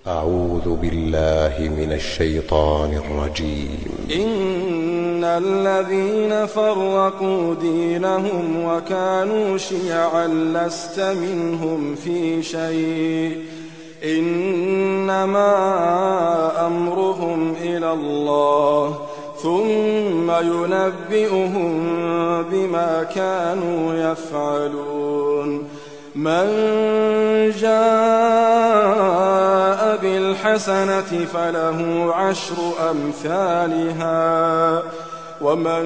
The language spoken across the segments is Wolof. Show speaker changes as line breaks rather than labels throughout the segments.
أعوذ بالله من الشيطان الرجيم
إن الذين فرقوا دينهم وكانوا شيعا لست منهم في شيء إنما أمرهم إلى الله ثم ينبئهم بما كانوا يفعلون من جاء بالحسنة فله عشر أمثالها ومن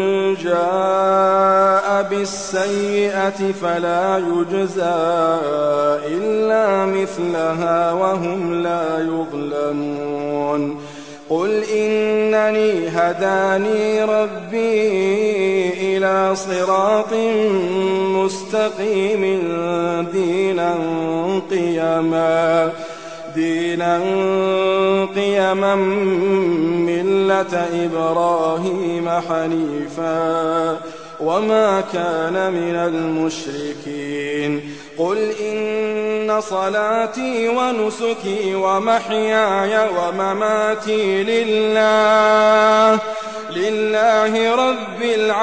جاء بالسيئة فلا يجزى إلا مثلها وهم لا يظلمون قل إنني هداني ربي إلى صراط مستقيم دينا قيما دينا قيما ملة إبراهيم حنيفا وما كان من المشركين قل إن صلاتي ونسكي ومحياي ومماتي لله لله رب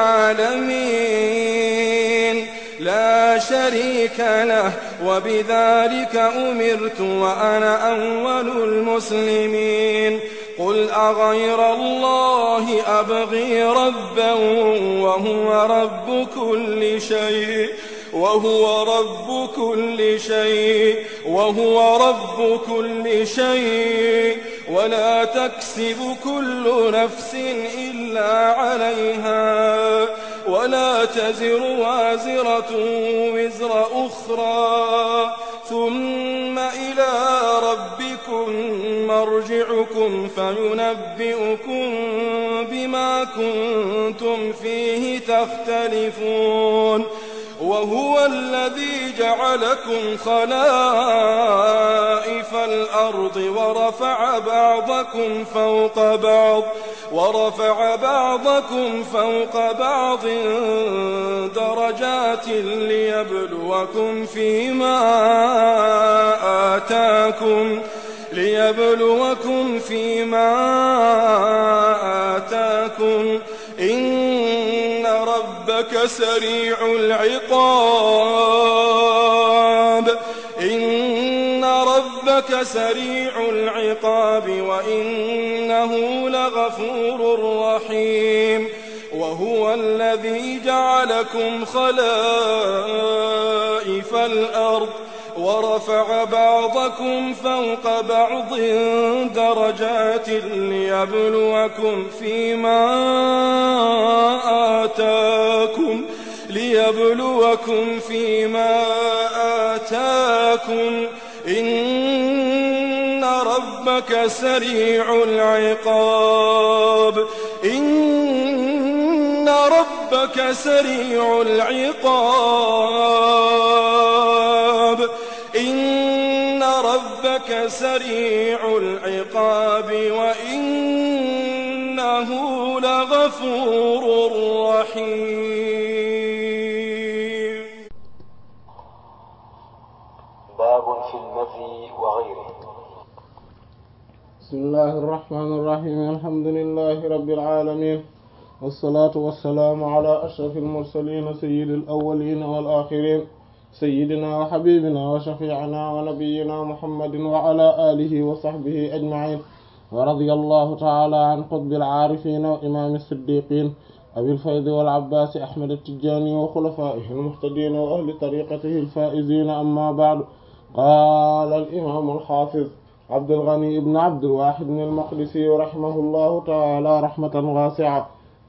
العالمين لا شريك له وبذلك أمرت وأنا أول المسلمين قل أغير الله أبغي ربا وهو رب كل شيء وهو رب كل شيء وهو رب كل شيء ولا تكسب كل نفس إلا عليها ولا تزر وازرة وزر أخرى ثم إلى ربكم مرجعكم فينبئكم بما كنتم فيه تختلفون وهو الذي جعلكم خلائف الأرض ورفع بعضكم فوق بعض ورفع بعضكم فوق بعض درجات ليبلوكم فيما آتاكم ليبلوكم فيما آتاكم إن ربك سريع العقاب إن ربك سريع العقاب وإنه لغفور رحيم وهو الذي جعلكم خلائف الأرض ورفع بعضكم فوق بعض درجات ليبلوكم فيما آتاكم ليبلوكم فيما آتاكم إن ربك سريع العقاب إن ربك سريع العقاب إن ربك سريع العقاب وإنه لغفور رحيم
باب في المذي وغيره
بسم الله الرحمن الرحيم الحمد لله رب العالمين والصلاة والسلام على أشرف المرسلين سيد الأولين والآخرين سيدنا وحبيبنا وشفيعنا ونبينا محمد وعلى آله وصحبه أجمعين ورضي الله تعالى عن قطب العارفين وإمام الصديقين أبي الفيض والعباس أحمد التجاني وخلفائه المهتدين وأهل طريقته الفائزين أما بعد قال الإمام الحافظ عبد الغني بن عبد الواحد المقدسي رحمه الله تعالى رحمة واسعة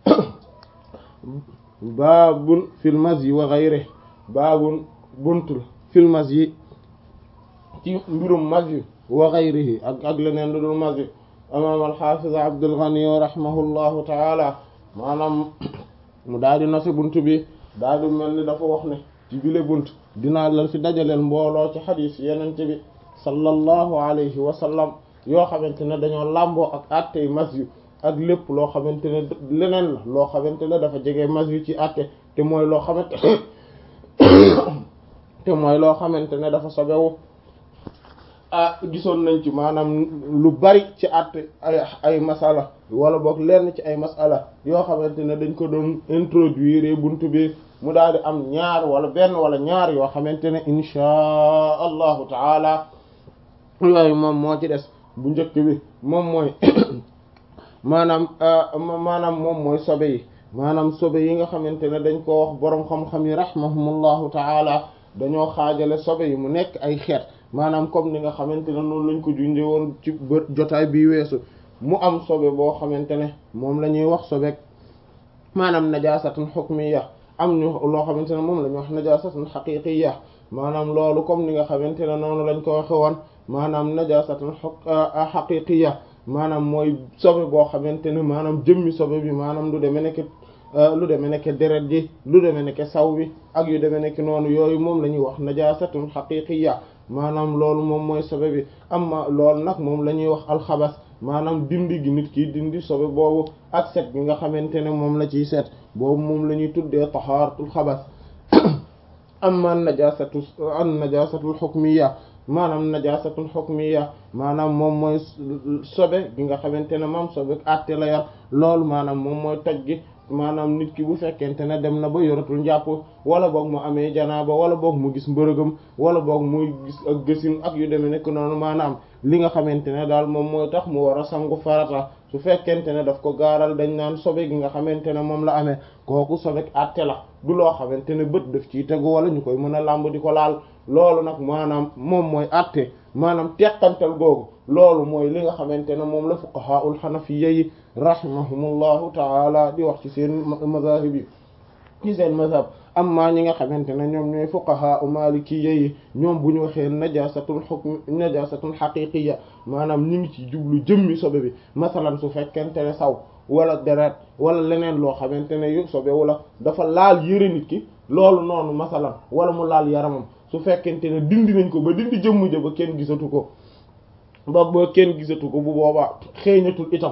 باب في المزي وغيره باب buntul fil masyi ci mbirum masyi wa ghayrihi ak ak leneen lu dul masyi imaam al-Hafiz Abdul Ghani rahimahullahu taala maanaam mu daal di nasi bunt bi daal di mel ni dafa wax ne ci bile bunt dinaa la fi dajaleel mbooloo ci xadiis yenente bi sallallahu alayhi wa sallam yoo xamante ne dañoo làmboo ak attey masyi ak lépp loo xamante ne leneen la loo xamante ne dafa jege masyi ci atte te mooy loo xamante te mooy loo xamante ne dafa sobewu ah gisoon nañ ci maanaam lu bari ci àtte ay ay masala wala boog lenn ci ay masala yoo xamante ne dañ ko doon introduire buntu bi mu daal di am ñaar wala benn wala ñaar yoo xamante ne inchaa allahu taala yooyu moom moo ci des bu njëkk bi moom mooy maanaam maanaam moom mooy sobe yi maanaam sobe yi nga xamante ne dañ ko wax boroom xam-xam yi rahmahumullahu taala dañoo xaajale sobe yi mu nekk ay xeet maanaam comme ni nga xamante ne noonu lañ ko junjee woon ci bë jotaay bii weesu mu am sobe boo xamante ne moom la ñuy wax sobe maanaam najaasatun hukmiyya am ñu loo xamante ne moom la ñuy wax najaasatun haqiqiyya maanaam loolu comme ni nga xamante ne noonu lañ ko waxe woon maanaam najaasatun haqiqiyya maanaam mooy sobe boo xamante ne maanaam jëmmi sobe bi maanaam lu demee nekk lu demee nekk deret ji lu demee nekk saw bi ak yu demee nekk noonu yooyu moom la ñuy wax najaasatun haqiqiyya maanaam loolu moom mooy sobe bi amma loolu nag moom la ñuy wax alxabas maanaam dindi gi nit ki dindi sobe boobu ak set gi nga xamante ne moom la ciy set boobu moom la ñuy tuddee tahaaratul xabas amma najasatu an najasatul hukmiyya maanaam najasatul hukmiyya maanaam moom mooy sobe gi nga xamante ne moom sobe àtte la yar loolu maanaam moom mooy toj gi maanaam nit ki bu fekkente ne dem na ba yoratul njàpp wala boog mu amee janaaba wala boog mu gis mbërëgam wala boog muy gis ak gësin ak yu demee nekk noonu maanaam li nga xamante ne daal moom mooy tax mu war a sangu farata su fekkente ne daf ko gaaral dañ naan sobe gi nga xamante ne moom la amee kooku sobe àtte la du loo xamante ne bët daf ciy tegu wala ñu koy mën a làmb di ko laal loolu nag maanaam moom mooy àtte maanaam teqantal googu loolu mooy li nga xamante ne moom la fuqahaul hanafiyya yi rahimahumullahu taala di wax ci seen mazahib yi ci seen mazhab amma ñi nga xamante ne ñoom ñooy fuqaha u malikiyya yi ñoom bu ñu waxee najasatul hukm najasatul haqiqiyya maanaam ñu ngi ci jublu jëmmi sobe bi masalan su fekkente ne saw wala deret wala leneen loo xamante ne yu sobe wala dafa laal yëre nit ki loolu noonu masalan wala mu laal yaramam su fekkente ne dindi nañ ko ba dindi jëmm ja ba kenn gisatu ko ba ba kenn gisatu ko bu boobaa xeeñatul itam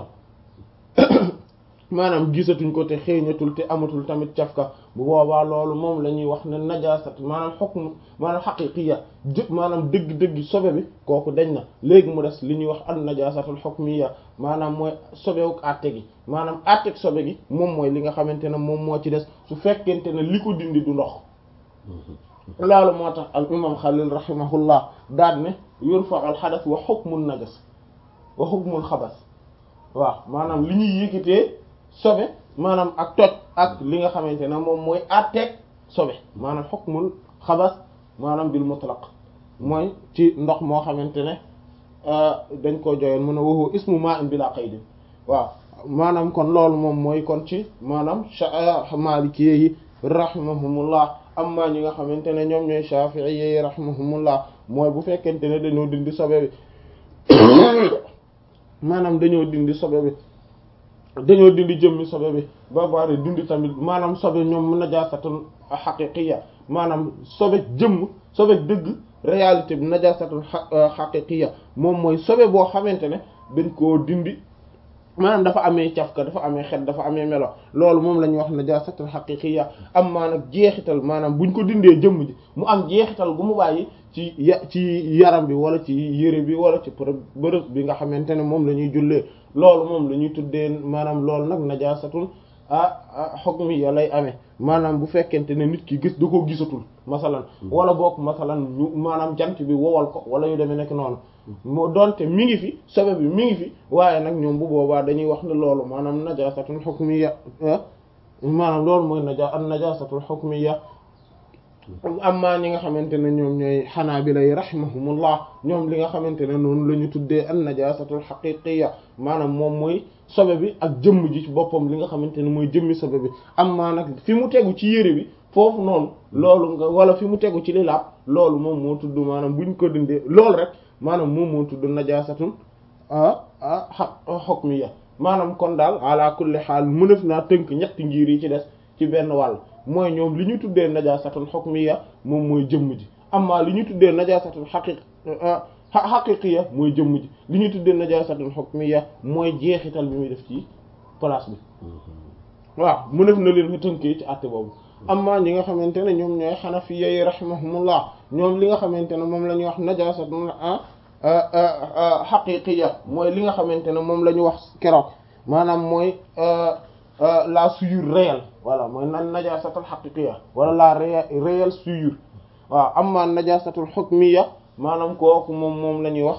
maanaam gisatuñ ko te xeeñatul te amatul tamit cafka bu boobaa loolu moom la ñuy wax ne najaasat maanaam hukm maanaam haqiqiyya jë maanaam dëgg-dëgg sobe bi kooku dañ na léegi mu des li ñuy wax an najaasatul hukmiyya maanaam mooy sobewuk àtte gi maanaam àttek sobe gi moom mooy li nga xamante ne moom moo ci des su fekkente ne li ko dindi du ndox loolu moo tax al imam Xalil rahimahullah daal ne yurfa al xadas wa hukmun najas wa hukmul xabas waaw maanaam li ñuy yëkkatee sobe maanaam ak toj ak li nga xamante ne moom mooy àtteeg sobe maanaam hukmul xabas maanaam bil mutlaq mooy ci ndox moo xamante ne dañ ko joyoon mën a waxu ismu ma'in bila qaydin waaw maanaam kon loolu moom mooy kon ci maanaam maliki yi rahimahumullah amma ñi nga xamante ne ñoom ñooy shafi'i yi rahimahumullah mooy bu fekkente ne dañoo dindi sobe bi maanaam dañoo dindi sobe bi dañoo dindi jëmmi sobe bi ba bari dindi tamit maanaam sobe ñoom najaasatun haqiqiyya maanaam sobe jëmm sobe dëgg réalité bi najaasatun haqiqiyya moom mooy sobe boo xamante ne dañ koo dindi maanaam dafa amee cafka dafa amee xet dafa amee melo loolu moom la ñuy wax najaasatul haqiqiyya am maa nag jeexital maanaam buñ ko dindee jëmm ji mu am jeexital gu mu bàyyi ci ya ci yaram bi wala ci yére bi wala ci bërëb bi nga xamante ne moom la ñuy jullee loolu moom la ñuy tuddee maanaam loolu nag najaasatul ah hukmiyya lay amee maanaam bu fekkente ne nit ki gis da koo gisatul masalan wala boog masalan ñu maanaam jant bi wowal ko wala yu demee nekk noonu moo doonte mi ngi fi sobe bi mi ngi fi waaye nag ñoom bu boobaa dañuy wax ne loolu maanaam najaasatul hukmiyya maanaam loolu mooy naja an najaasatul hukmiyya amma ñi nga xamante ne ñoom ñooy xanaabila yi rahimahumullah ñoom li nga xamante ne noonu la ñu tuddee an najaasatul haqiqiyya maanaam moom mooy sobe bi ak jëmm ji ci boppam li nga xamante ne mooy jëmmi sobe bi amma nag fi mu tegu ci yére bi foofu noonu loolu nga wala fi mu tegu ci li laab loolu moom moo tudd maanaam buñ ko dindee loolu rek maanaam moom moo tudd najaasatul ah ah hukmiyya maanaam kon daal ala kulli xaal mënef naa tënk ñetti ngir yi ci des ci benn wàll mooy ñoom li ñu tuddee najaasatul hukmiyya moom mooy jëmm ji amma li ñu tuddee najaasatul haqiq haqiqiyya mooy jëmm ji li ñu tuddee najaasatul hukmiyya mooy jeexital bi muy def ci place bi waaw mënef na leen ko tënkee ci àtte boobu amma ñi nga xamante ne ñoom ñooy xanafiyya yi rahimahumullah ñoom li nga xamante ne moom la ñuy wax najaasatul xaqiqiya mooy li nga xamante ne moom la ñu wax keroog maanaam mooy la souillure réelle voilà mooy nan najasatul xaqiqiya wala la réelle souillure waaw amma najasatul hukmiya maanaam kooku moom moom la ñuy wax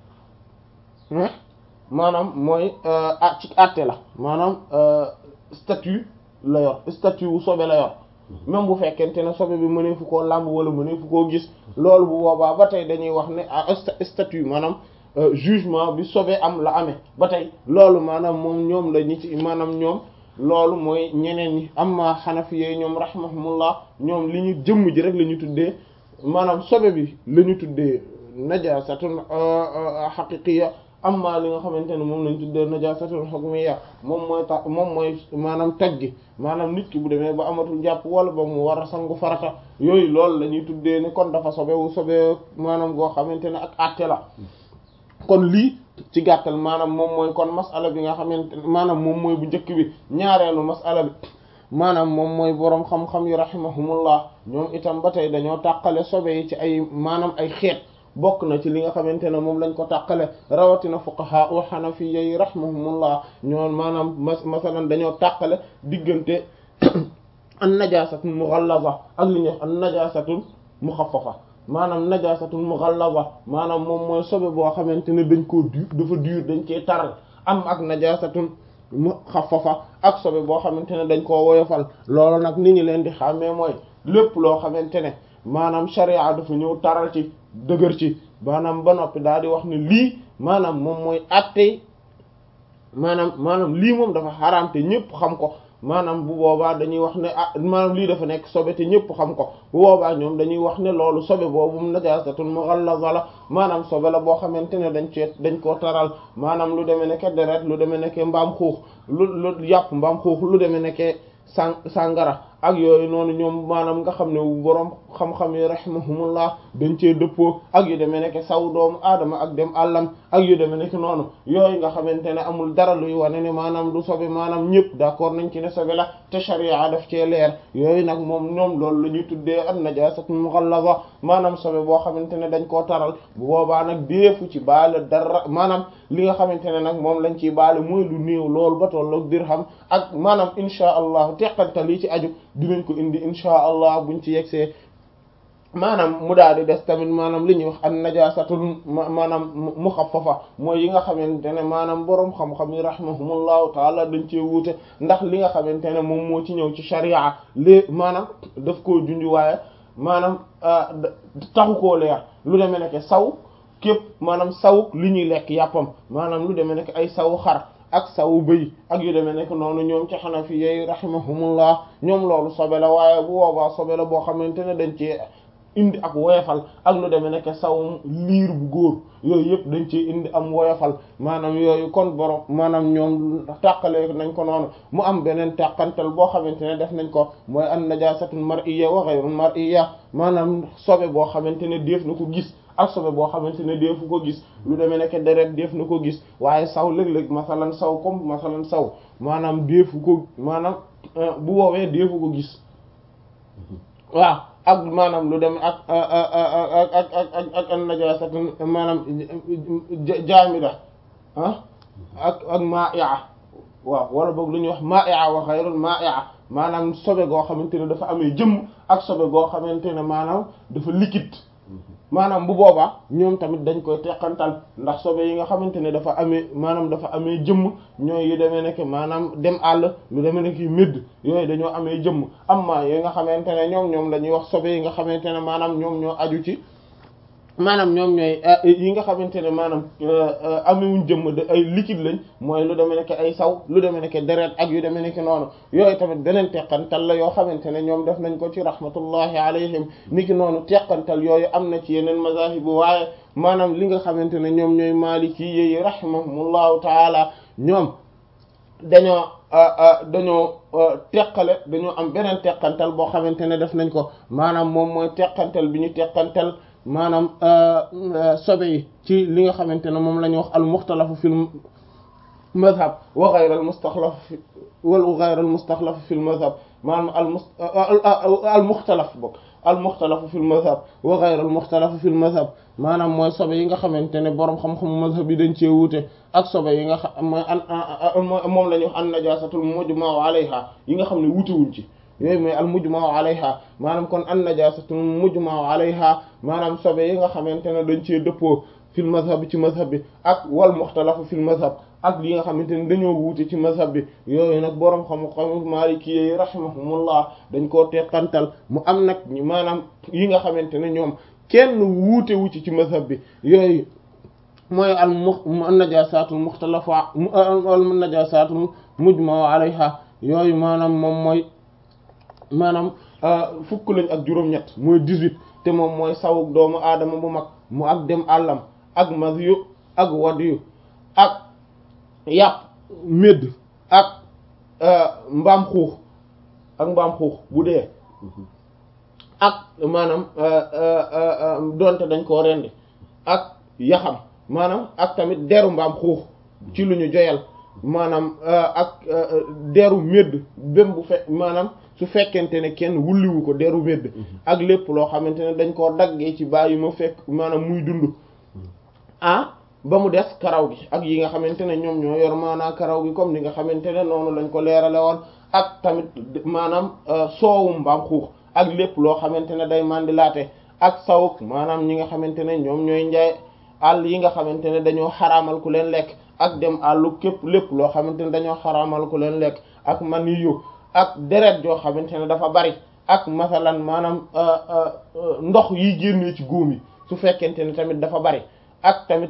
maanaam mooy ah ci àtte la maanaam statut la yor statut wu sobe la yor même bu fekkente ne sobe bi mënee fu koo làmb wala mënee fu koo gis loolu bu boobaa ba tey dañuy wax ne ah statut maanaam jugement bi sobe am la amee ba tey loolu maanaam moom ñoom la ñi ci maanaam ñoom loolu mooy ñeneen ñi amma xanafi yooyu ñoom rahmahumullah ñoom li ñu jëmm ji rek la ñu tuddee maanaam sobe bi la ñu tuddee najasatun haqiqiyya amma li nga xamante ne moom lañ tuddee najasatun hukmiyya moom mooy tax moom mooy maanaam toj gi maanaam nit ki bu demee ba amatul jàpp wala ba mu war a sangu farata yooyu loolu la ñuy tuddee ni kon dafa sobewu sobe maanaam goo xamante ne ak àtte la kon lii ci gàttal maanaam moom mooy kon masala bi nga xamante maanaam moom mooy bu njëkk bi ñaareelu masala bi maanaam moom mooy boroom xam-xam yi rahimahumullah ñoom itam ba tey dañoo tàqale sobe yi ci ay maanaam ay xeet bokk na ci li nga xamante ne moom lañ ko tàqale rawatina fuqaha u hanafiyya yi rahimahumullah ñoom maanaam mas masalan dañoo tàqale diggante an najasatul mughallaza ak li ñuy wax an najasatul mukhaffafa maanaam najasatul mughallaza maanaam moom mooy sobe boo xamante ne dañ koo dur dafa dur dañ cee taral am ak najasatul mukhaffafa ak sobe boo xamante ne dañ koo woyofal loolu nag ni ñu leen di xàmmee mooy lépp loo xamante ne maanaam sharia dafa ñëw taral ci dëgër ci maanaam ba noppi daal di wax ne lii maanaam moom mooy attey maanaam maanaam lii moom dafa xaraam te ñépp xam ko maanaam bu boobaa dañuy wax ne ah maanaam lii dafa nekk sobe te ñépp xam ko bu boobaa ñoom dañuy wax ne loolu sobe boobu najasatun mughallaza la maanaam sobe la boo xamante ne dañ cee dañ koo taral maanaam lu demee nekke deret lu demee nekke mbaam xuux lu lu yàpp mbaam xuux lu demee nekke sang sàngara ak yooyu noonu ñoom maanaam nga xam ne boroom xam-xam yi rahimahumullah dañ cee dëppoo ak yu demee nekk saw doomu aadama ak dem àllam ak yu demee nekk noonu yooyu nga xamante ne amul dara luy wane ne maanaam du sobe maanaam ñëpp d'accord nañ ci ne sobe la te sharia daf cee leer yooyu nag moom ñoom loolu la ñuy tuddee an najasatu mughallaza maanaam sobe boo xamante ne dañ koo taral bu boobaa nag deefu ci baale dara maanaam li nga xamante ne nag moom lañ ciy baale mooy lu néew loolu ba tolloog dirham ak maanaam insha allah teqantal yi ci aju dinañ ko indi insha allah buñ ci yegsee maanaam mu daal di des tamit maanaam li ñuy wax an najasatul maanaam muxaffafa mooy yi nga xamante ne maanaam boroom xam-xam yi rahimahumullahu taala dañ cee wuute ndax li nga xamante ne moom moo ci ñëw ci sharia lée maanaam daf koo junj waaye maanaam taxu koo leer lu demee nekk saw képp maanaam saw li ñuy lekk yàppam maanaam lu demee nekk ay saw xar ak sawu bëy ak yu demee nekk noonu ñoom ci xanafi yey rahimahumullah ñoom loolu sobe la waaye bu boobaa sobe la boo xamante ne dañ ci indi ak woyofal ak lu demee nekk saw liir bu góor yooyu yëpp dañ ci indi am woyofal maanaam yooyu kon borom maanaam ñoom tàqale nañ ko noonu mu am beneen tàqantal boo xamante ne def nañ ko mooy an najasatul mar'iyya wa ghayrul mar'iyya maanaam sobe boo xamante ne def na ko gis ak sobe boo xamante ne deefu ko gis lu demee nekk deret def na ko gis waaye saw léeg-léeg masalan saw comme masalan saw maanaam deefu ko maanaam bu woowee deefu ko gis waaw ak maanaam lu dem ak ak ak ak ak ak an najasatu maanaam jaamida ah ak ak ma'i'a waaw wala boog lu ñuy wax ma'i'a wa ghayrul ma'i'a maanaam sobe goo xamante ne dafa amee jëmm ak sobe goo xamante ne maanaam dafa liquide maanaam bu boobaa ñoom tamit dañ koy teqantal ndax sobe yi nga xamante ne dafa amee maanaam dafa amee jëmm ñooy yu demee nekk maanaam dem àll lu demee nekk médd yooyu dañoo amee jëmm amma yi nga xamante ne ñoom ñoom la ñuy wax sobe yi nga xamante ne maanaam ñoom ñoo aju ci maanaam ñoom ñooy yi nga xamante ne maanaam amewuñ jëmm de ay liquide lañ mooy lu demee nekk ay saw lu demee nekk deret ak yu demee nekk noonu yooyu tamit beneen teqantal la yoo xamante ne ñoom def nañ ko ci rahmatullahi alayhim niki noonu teqantal yooyu am na ci yeneen mazahib waaye maanaam li nga xamante ne ñoom ñooy maliki yi rahimahumullahu taala ñoom dañoo dañoo teqale dañoo am beneen teqantal boo xamante ne def nañ ko maanaam moom mooy teqantal bi ñu teqantal maanaam sobe yi ci li nga xamante ne moom la ñuy wax al muxtalafu fil madhab wa ghayr al mustaxlaf wal ghayr al mustaxlaf fil madhab maanaam al mus al muxtalaf bokk al muxtalafu fil mazhab wa ghayr al muxtalafu fil mazhab maanaam mooy sobe yi nga xamante ne boroom xam-xamu mazhab yi dañ cee wuute ak sobe yi nga xam mooy an moom la ñuy wax an najasatul mujma'u alayha yi nga xam ne wuute wuñ ci yooyu mooy al mujma'u alayha maanaam kon an najasatul mujma'u alayha maanaam sobe yi nga xamante ne dañ cee dëppoo fil mazhab bi ci mazhab bi ak wal muxtalafu fil mazhab ak li nga xamante ne dañoo wuute ci mazhab bi yooyu nag boroom xam-xam maliki yi rahimahumullah dañ koo teqantal mu am nag maanaam yi nga xamante ne ñoom kenn wuute wu ci ci mazhab bi yooyu mooy al mu najaasatul muxtalafu al najaasatul mujma'u alayha yooyu maanaam moom mooy maanaam fukk lañ ak juróom-ñett mooy 18 te moom mooy sawuk doomu aadama bu mag mu ak dem àllam ak mazyu ak wadiyu ak yàpp médd ak mbaam xuux ak mbaam xuux bu dee ak maanaam donte dañ koo rendi ak yaxam maanaam ak tamit deru mbaam xuux ci lu ñu joyal maanaam ak deru médd bém bu fe maanaam su fekkente ne kenn wulliwu ko deru médd ak lépp loo xamante ne dañ koo daggee ci bàyyi ma fekk maanaam muy dund ah ba mu des karaw gi ak yi nga xamante ne ñoom ñoo yor maanaa karaw gi comme ni nga xamante ne noonu lañ ko leerale woon ak tamit maanaam soowum mbaam xuux ak lépp loo xamante ne day mandilaate ak sawuk maanaam ñi nga xamante ne ñoom ñooy njaay àll yi nga xamante ne dañoo xaraamal ku leen lekk ak dem àllu képp lépp loo xamante ne dañoo xaraamal ku leen lekk ak maniyu ak deret joo xamante ne dafa bari ak masalan maanaam ndox yi génnee ci góom yi su fekkente ne tamit dafa bari ak tamit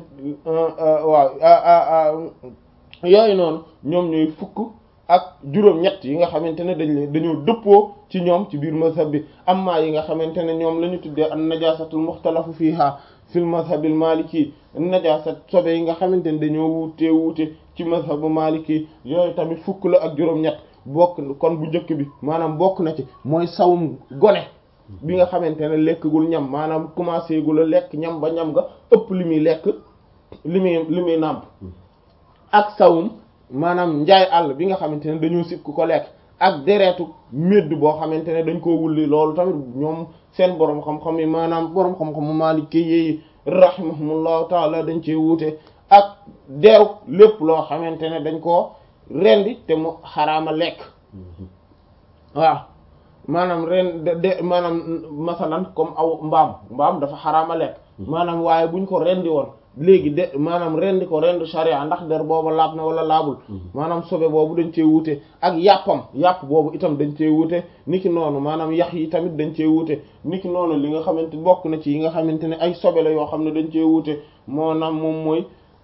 waaw yooyu noonu ñoom ñooy fukk ak juróom-ñett yi nga xamante ne dañ leen dañoo dëppoo ci ñoom ci biir mazhab bi amma yi nga xamante ne ñoom la ñu tuddee an najasatul muxtalafu fiha fil mazhabil maliki najasat sobe yi nga xamante ne dañoo wuute wuute ci mazhabu maliki yooyu tamit fukk la ak juróom-ñett bokk kon bu njëkk bi maanaam bokk na ci mooy sawum gone bi nga xamante ne lekkagul ñam maanaam commencé gul a lekk ñam ba ñam nga ëpp li muy lekk li muy li muy nàmp ak sawum maanaam njaay àll bi nga xamante ne dañoo sib ku ko lekk ak deretu médd boo xamante ne dañ koo wulli loolu tamit ñoom seen boroom xam-xam yi maanaam boroom xam-xamu Maliki yi rahimahumullahu taala dañ cee wuute ak deru lépp loo xamante ne dañ koo rendi te mu xaraama lekk waaw maanaam ren de maanaam masalan comme aw mbaam mbaam dafa xaraama lekk maanaam waaye buñ ko rendi woon léegi de maanaam rendi ko rendi sharia ndax der booba laab na wala laabul maanaam sobe boobu dañ cee wuute ak yàppam yàpp boobu itam dañ cee wuute niki noonu maanaam yax yi tamit dañ cee wuute niki noonu li nga xamante bokk na ci yi nga xamante ne ay sobe la yoo xam ne dañ cee wuute moo naam moom mooy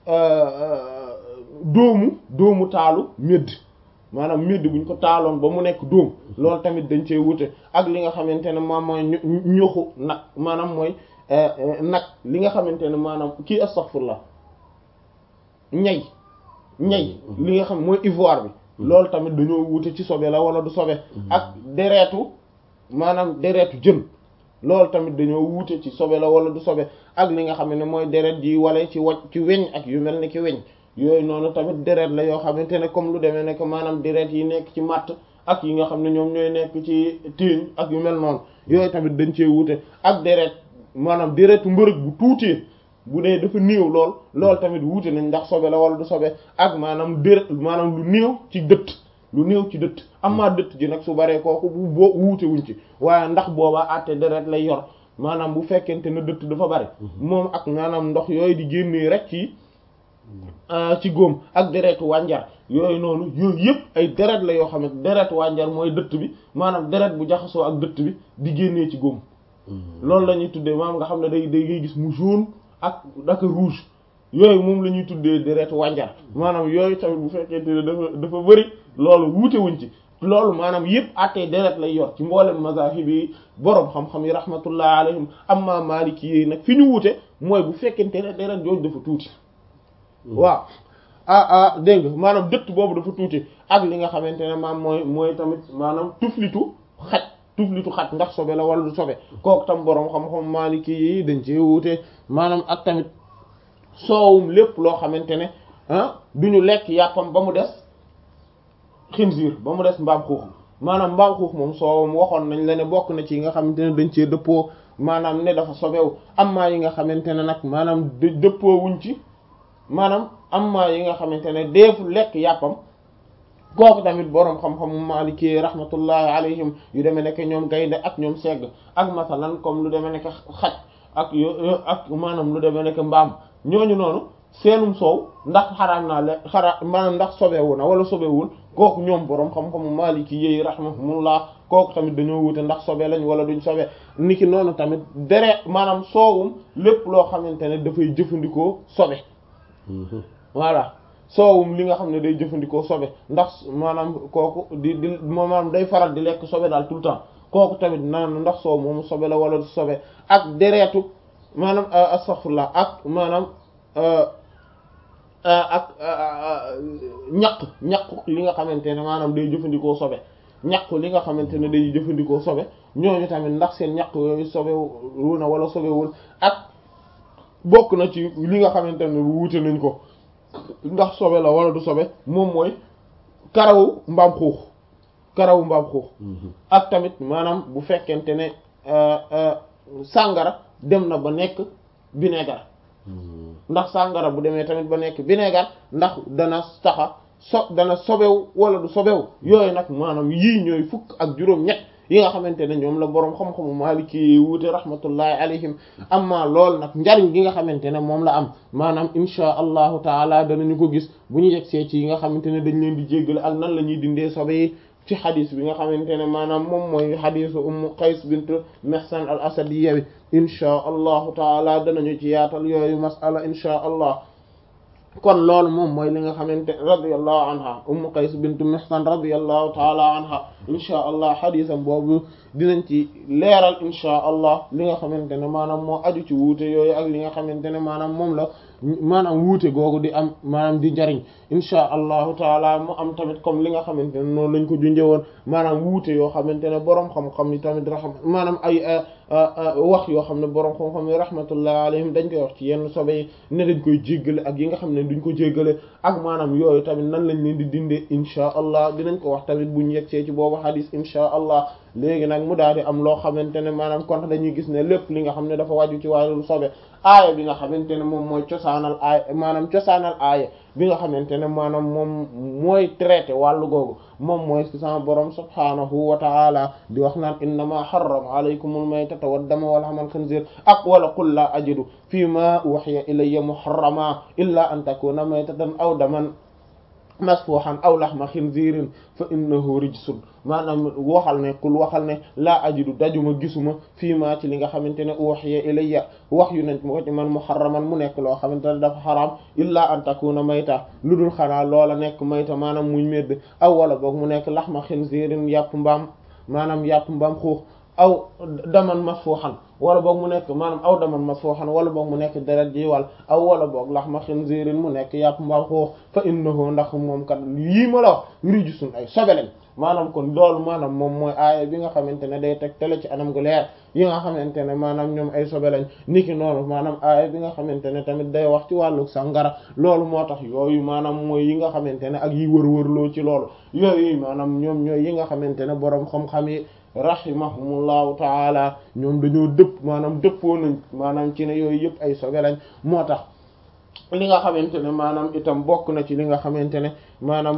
dóomu dóomu taalu médd maanaam médd buñ ko taaloon ba mu nekk dóom loolu tamit dañ cee wuute ak li nga xamante ne moom mooy ñoxu nag maanaam mooy nag li nga xamante ne maanaam kii astaghfirullah ñay ñay li nga xam mooy ivoire bi loolu tamit dañoo wuute ci sobe la wala du sobe ak deretu maanaam deretu jën loolu tamit dañoo wuute ci sobe la wala du sobe ak li nga xam ne mooy deret ji wala ci waj ci weñ ak yu mel ni ki weñ yooyu noonu tamit deret la yoo xamante ne comme lu demee ne que maanaam deret yi nekk ci matt ak yi nga xam ne ñoom ñooy nekk ci téeñ ak yu mel noonu yooyu tamit dañ cee wuute ak deret maanaam deretu mbërëg bu tuutee bu dee dafa néew lool loolu tamit wuute nañ ndax sobe la wala du sobe ak maanaam deret maanaam lu néew ci dëtt lu néew ci dëtt amaa dëtt ji nag su baree kooku bu boo wuute wuñ ci waaye ndax boobaa àtte deret lay yor maanaam bu fekkente ne dëtt dafa bari moom ak maanaam ndox yooyu di génnee rek ci ci góom ak deretu wànjar yooyu noonu yooyu yëpp ay deret la yoo xam ne deretu wànjar mooy dëtt bi maanaam deret bu jaxasoo ak dëtt bi di génnee ci góom loolu la ñuy tuddee maanaam nga xam ne day day ngay gis mu jaune ak daka rouge yooyu moom la ñuy tuddee deretu wànjar maanaam yooyu tamit bu fekkente ne dafa dafa bëri loolu wuute wuñ ci loolu maanaam yëpp attee deret lay yor ci mboolem mazahib yi boroom xam-xam yi rahmatullah alayhim amma maliki yi nag fi ñu wuute mooy bu fekkente ne deret jooju dafa tuuti waaw ah ah dégg nga maanaam dëtt boobu dafa tuuti ak li nga xamante ne maam mooy mooy tamit maanaam tuflitu xaj tuflitu xaj ndax sobe la wala du sobe kooku tam boroom xam-xam maliki yi dañ ci wuute maanaam ak tamit soowum lépp loo xamante ne ah duñu lekk yàppam ba mu des xinziir ba mu des mbaam xuux maanaam mbaam xuux moom soowam waxoon nañ la ne bokk na ci yi nga xamante ne dañ cee dëppoo maanaam ne dafa sobewu amma yi nga xamante ne nag maanaam dëppoo wuñ ci maanaam amma yi nga xamante ne deefu lekk yàppam kooku tamit boroom xam-xamu maliki rahmatullahi alayhim yu demee nekk ñoom gaynde ak ñoom segg ak masalan comme lu demee nekk xaj ak yo ak maanaam lu demee nekk mbaam ñooñu noonu seenum soow ndax xaraam naa le xara maanaam ndax sobewu na wala sobewul kooku ñoom boroom xam-xamu maliki yi rahmatullah kooku tamit dañoo wute ndax sobe lañ wala duñ sobe niki noonu tamit dere maanaam soowum lépp loo xamante ne dafay jëfandikoo sobe voilà soowum li nga xam ne day jëfandikoo sobe ndax maanaam kooku di di maanaam day faral di lekk sobe daal tout le temps kooku tamit naan ndax soow moomu sobe la wala du sobe ak deretu maanaam astaghfirullah ak maanaam ak ñaq ñaq li nga xamante ne maanaam day jëfandikoo sobe ñaq li nga xamante ne day jëfandikoo sobe ñooñu tamit ndax seen ñaq yooyu sobe wu na wala sobewul ak bokk na ci li nga xamante ne wuute nañ ko ndax sobe la wala du sobe moom mooy karawu mbaam xuux karawu mbaam xuux ak tamit maanaam bu fekkente ne sàngara dem na ba nekk vinaigre ndax sàngara bu demee tamit ba nekk vinaigre ndax dana taxa so dana sobewu wala du sobewu yooyu nag maanaam yii ñooy fukk ak juróom-ñett yi nga xamante ne ñoom la boroom xam-xamu Maliki wuute rahmatullahi alayhim amma lool nag njariñ gi nga xamante ne moom la am maanaam insha allahu taala danañu ko gis bu ñu yegsee ci yi nga xamante ne dañ leen di jéggale ak nan la ñuy dindee sobe yi ci xadis bi nga xamante ne maanaam moom mooy xadisu ummu qays bint mihsan al asadiyya bi insha allahu taala danañu ci yaatal yooyu masala insha allah kon loolu moom mooy li nga xamante radiyallahu anha ummu qays bint mihsan radiyallahu taala anha insha allah xadisam boobu dinañ ci leeral insha allah li nga xamante ne maanaam moo aju ci wuute yooyu ak li nga xamante ne maanaam moom la maanaam wuute googu di am maanaam di njariñ insha allahu taala mu am tamit comme li nga xamante ne noonu lañ ko junjee woon maanaam wuute yoo xamante ne boroom xam-xam yi tamit raxam maanaam ay wax yoo xam ne boroom xam-xam yi rahmatullah alayhim dañ koy wax ci yenn sobe yi ne dañ koy jéggale ak yi nga xam ne duñ ko jéggale ak maanaam yooyu tamit nan lañ leen di dindee insha allah dinañ ko wax tamit bu ñu yegsee ci boobu hadis insha allah léegi nag mu daal di am loo xamante ne maanaam kon dañuy gis ne lépp li nga xam ne dafa wàju ci wàllu sobe aaya bi nga xamante ne moom mooy cosaanal aaya maanaam cosaanal aaya bi nga xamante ne maanaam moom mooy traité wàllu googu moom mooy sama borom subhaanahu wa ta'ala di wax naan innama harrama alaykumul maytata wad dama wal hamal khinzir ak wala qul la ajidu fi ma uhiya ilayya muharrama illa an takuna maytatan aw daman masfuhan aw lahma khinzirin fa innahu rijsun maanaam waxal ne kul waxal ne laa ajidu dajuma gisuma fii maa ci li nga xamante ne uhiya ilayya wax yu nañ ma ko ci man muharraman mu nekk loo xamante ne dafa xaraam illa an takuna mayta lu dul xanaa loola nekk mayta maanaam muñ medd aw wala boog mu nekk lahma khinzirin yàpp mbaam maanaam yàpp mbaam xuux aw daman masfuhan wala boog mu nekk maanaam aw daman masfuhan wala boog mu nekk deret ji wal aw wala boog lahma khinzirin mu nekk yàpp mbaam xuux fa innahu ndax moom kat yii ma la wax rijsun ay sobe lañ maanaam kon loolu maanaam moom mooy aaya bi nga xamante ne day teg tele ci anam gu leer yi nga xamante ne maanaam ñoom ay sobe lañ niki noonu maanaam aaya bi nga xamante ne tamit day wax ci wàllu sàngara loolu moo tax yooyu maanaam mooy yi nga xamante ne ak yi wër-wërloo ci loolu yooyu maanaam ñoom ñooy yi nga xamante ne boroom xam-xam yi rahimahumullahu taala ñoom dañoo dëpp maanaam dëppoo nañ maanaam ci ne yooyu yëpp ay sobe lañ moo tax li nga xamante ne maanaam itam bokk na ci li nga xamante ne maanaam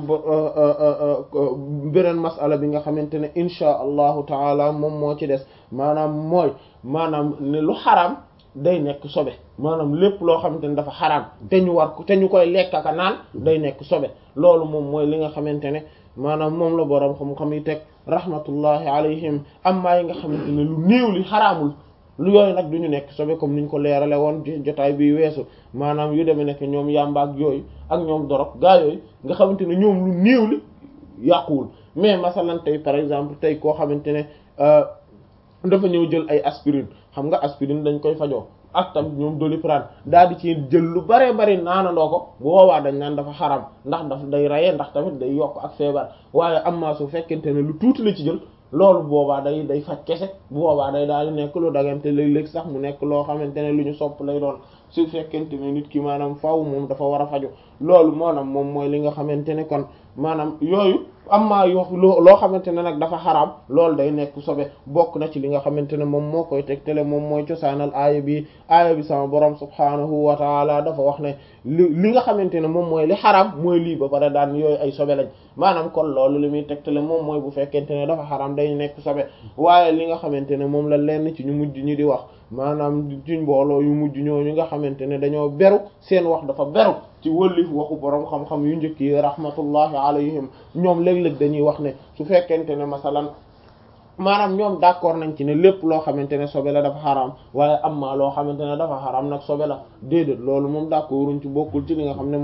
beneen masala bi nga xamante ne inchaa allahu taala moom moo ci des maanaam mooy maanaam ne lu xaraam day nekk sobe maanaam lépp loo xamante ne dafa xaraam te ñu war ko te ñu koy lekk ak naan day nekk sobe loolu moom mooy li nga xamante ne maanaam moom la boroom xam-xam yi teg rahmatullahi alayhim amma yi nga xamante ne lu néew li xaraamul lu yooyu nag du ñu nekk sobe comme niñ ko leerale woon ci jotaay bi weesu maanaam yu demee nekk ñoom yàmba ak yooyu ak ñoom dorog gaa yooyu nga xamante ne ñoom lu néew li yàquwul mais masalan tey par exemple tey koo xamante ne dafa ñëw jël ay aspirine xam nga aspirine dañ koy fajoo ak tam ñoom doliprane daal di ci jël lu bare bari naanandoo ko bu boobaa dañ naan dafa xaram ndax daf day rayee ndax tamit day yokk ak feebar waaye am maa su fekkente ne lu tuuti la ci jël loolu boobaa day day faj kese bu boobaa day daal di nekk lu dagante léeg-léeg sax mu nekk loo xamante ne lu ñu sopp lay doon su fekkente ne nit ki maanaam faaw moom dafa war a faju loolu maanaam moom mooy li nga xamante ne kon maanaam yooyu am maa yo loo xamante ne nag dafa xaraam loolu day nekk sobe bokk na ci li nga xamante ne moom moo koy tegtale moom mooy cosaanal aaya bi aaya bi sama borom subhaanahu wa taala dafa wax ne li li nga xamante ne moom mooy li xaraam mooy lii ba pare daan yooyu ay sobe lañ maanaam kon loolu li muy tegtale moom mooy bu fekkente ne dafa xaraam day nekk sobe waaye li nga xamante ne moom la lenn ci ñu mujj ñi di wax maanaam ci mbooloo yu mujj ñooñu nga xamante ne dañoo beru seen wax dafa beru ci wëllif waxu borom xam-xam yu njëkk yi rahmatullahi alayhim ñoom léeg-léeg dañuy wax ne su fekkente ne masalan maanaam ñoom d'accord nañ ci ne lépp loo xamante ne sobe la dafa xaraam waaye am maa loo xamante ne dafa xaraam nag sobe la déedéet loolu moom d'accorduñ ci bokkul ci li nga xam ne